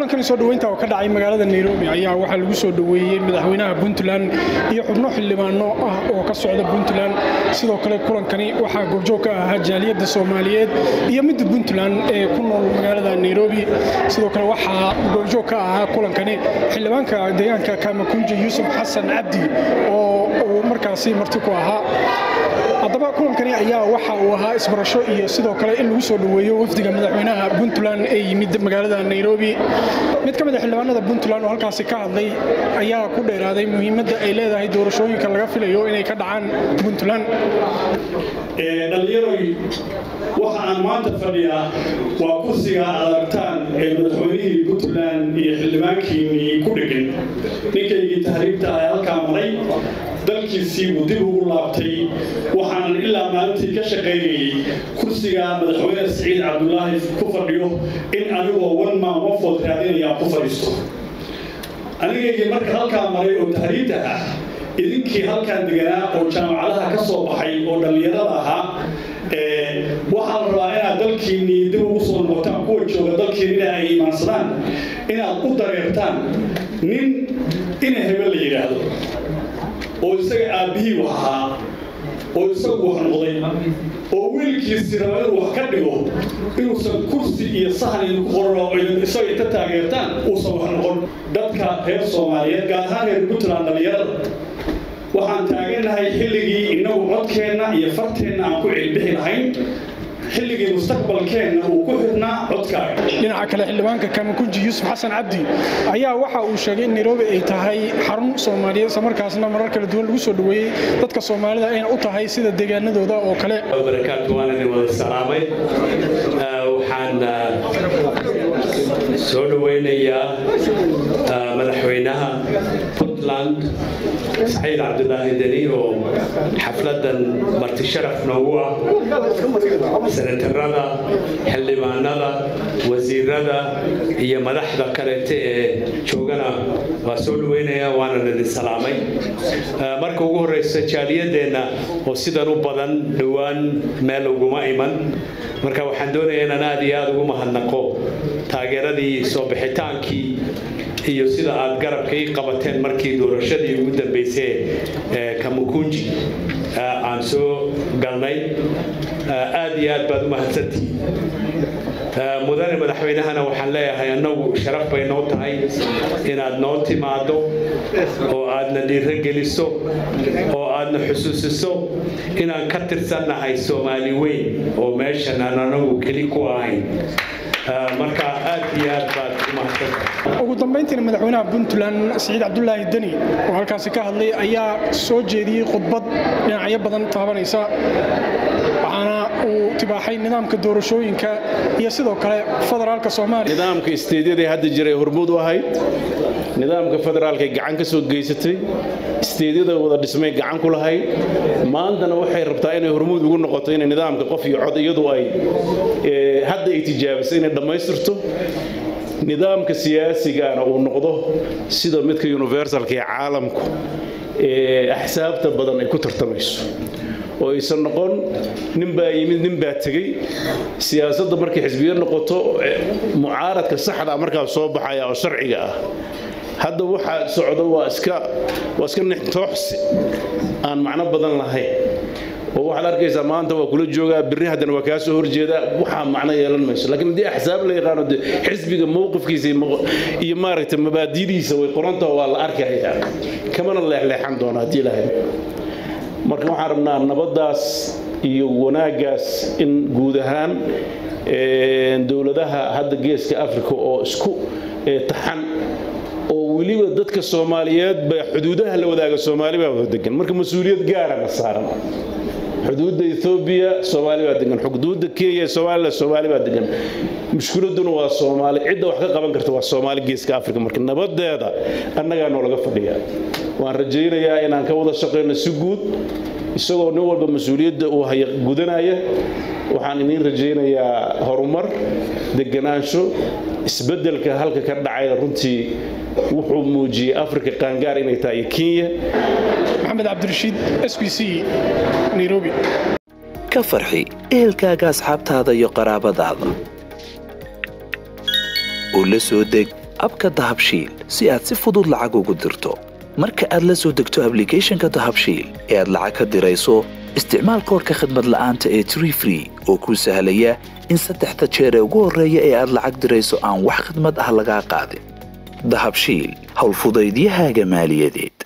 kulankani soo dhoweynta oo ka dhacay magaalada nairobi ayaa waxaa lagu soo dhoweeyey madaxweynaha puntland iyo xubno xildhibaano ah oo ka socda puntland sidoo kale kulankani waxaa goobjoog ka ahaa jaaliyadda soomaaliyeed iyo midda puntland ee ku nool magaalada nairobi sidoo kale waxaa goobjoog ka ahaa kulankani xildhibaanka deegaanka kamakunja yuusuf xasan cabdi oo uu markaasi marti ku ahaa haddaba kulankani ayaa waxa uu ahaa isbarasho iyo sidoo kale in lagu soo dhoweeyo wafdiga madaxweynaha puntland ee yimid magaalada nairobi mid ka mid a xildhibaanada puntland oo halkaasi ka hadlay ayaa ku dheeraaday muhiimadda ay leedahay doorashooyinka laga filayo inay ka dhacaan puntland dhallinyaroy waxa aan maanta fadhiyaa waa kursiga aad aragtaan ee madaxweynihii puntland iyo xildhibaankiinii ku dhegan ninkaygii tahriibta ah ee halkaa maray dalkiisii buu dib ugu laabtay waxaanan ilaa maalintii ka shaqaynayey kursiga madaxweyne siciid cabdulaahi ku fadhiyo in anigoo wan maan wafood raadinayaa ku fadhiisto anigaygii marka halkaa maray oo tahriibta ah idinkii halkaan deganaa oo jaamacadaha ka soo baxay oo dhallinyarada ahaa waxaa la rabaa inaad dalkiinnii dib ugu soo noqotaan kuwa jooga dalkiinina ay imaansadaan inaad u dareertaan nin ina hebel la yidhaahdo oo isaga aabbihii wax ahaa oo isagu wax noqday oo wiilkiisii raba inuu wax ka dhigo inuusan kursi iyo sahan idinku qoran oo idin isaga inta taageertaan uusan wax noqon dadka reer soomaaliyeed gaar ahaan reer puntland dhallinyarada waxaan taagannahay xilligii innagu codkeenna iyo farteenna aan ku celbixi lahayn xilligii mustaqbalkeenna uu ku xirnaa codkaaga dhinaca kale xildhibaanka kamakunji yuusuf xasan cabdi ayaa waxa uu sheegay in nairobi ay tahay xarun soomaaliyeed islamarkaasna marar kala duwan lagu soo dhoweeyey dadka soomaalida ayna u tahay sida deegaanadooda oo kale barakaatu waan idin wada salaamay waxaan soo dhoweynayaa madaxweynaha puntland saciid cabdulaahi deni oo xafladan marti sharaf noogu ah senatarada xildhibaanada wasiirada iyo madaxda kaleete ee joogana waa soo dhaweynaya waanan idin salaamay marka ugu horeysa jaaliyadeenna oo sidan u badan dhowaan meel uguma iman marka waxaan doonaya inaan aad iyo aada ugu mahadnaqo taageeradii soo bixitaankii iyo sida aad garabka ii qabateen markii doorashadii ugu dambeysay ee kamukunji aan soo galnay aad iyo aad baad u mahadsantihiin mudane madaxweynahana waxaan leeyahay annagu sharaf bay noo tahay inaad noo timaado oo aadna dhiirogeliso oo aadna xusuusiso inaan ka tirsannahay soomaali weyn oo meeshan aan anagu keli ku ahayn marka aad iyo aad baad u mahadsantahay ugu dambayntiina madaxweynaha puntland siciid cabdulaahi deni oo halkaasi ka hadlay ayaa soo jeediyey khudbad dhinacyo badan taabanaysa waxaana uu tibaaxay nidaamka doorashooyinka iyo sidoo kale federaalka soomaaliya nidaamka isteedyada hadda jiray hormuud u ahayd nidaamka federaalka gacan ka soo geysatay isteedyada wada dhismay gacan ku lahayd maantana waxay rabtaa inay hormuud ugu noqoto inay nidaamka qof iyo cod iyadu ay hadda ay tijaabisay inay dhammaystirto nidaamka siyaasigana uu noqdo sida midka universalka ee caalamku ee axsaabta badan ay ku tartamayso oo aysan noqon nin baa yimid nin baa tegey siyaasadda markay xisbiyo noqoto mucaaradka saxda markaa soo baxaya oo sharciga ah hadda waxaa socda waa iska waa iska nixtooxsi aan macno badan lahayn oo waxaad arkaysaa maanta waa kula joogaa birri haddana waa kaa soo horjeedaa waxaa macno yeelan mayso laakiin haddii axsaab la yaqaano de xisbiga mowqifkiisa iyo maaragtay mabaadidiisa way qorantaho waa la arkayaa kamana leexleexan doona haddii lahayd marka waxaan rabnaa nabaddaas iyo wanaaggaas in guud ahaan dowladaha hadda geeska africa oo isku taxan oo weliba dadka soomaaliyeed ba xuduudaha la wadaaga soomaali baa wada degan marka mas-uuliyad gaara la saaran xuduudda ethoobiya soomaali baa degan xuduudda kenya somaliland soomaali baa degan mushkiladuna waa soomaali cidda wax ka qaban karta waa soomaali geeska africa marka nabadeeda annagaa noolaga fadhiya waan rajaynayaa inaan ka wada shaqayno si guud isagoo nin walba mas-uuliyadda uu haya gudanaya waxaan idiin rajaynayaa horumar deganaansho isbeddelka halka ka dhacaya runtii wuxuu muujiyey africa qaangaar inay tahay iyo kenya maxamed cabdirashiid s b c nairobi ka farxi ehelkaaga asxaabtaada iyo qaraabadaada u la soo deg abka dahabshiil si aad si fudud lacag ugu dirto marka aad la soo degto ablicathonka dahabshiil ee aad lacag ka dirayso isticmaal koorka khadmad la'aanta ee tree free oo kuu sahlaya in saddexda jeer ee ugu horreeya ee aad lacag dirayso aan wax khidmad ah lagaa qaadin dahabshiil howlfudaydiyahaaga maaliyadeed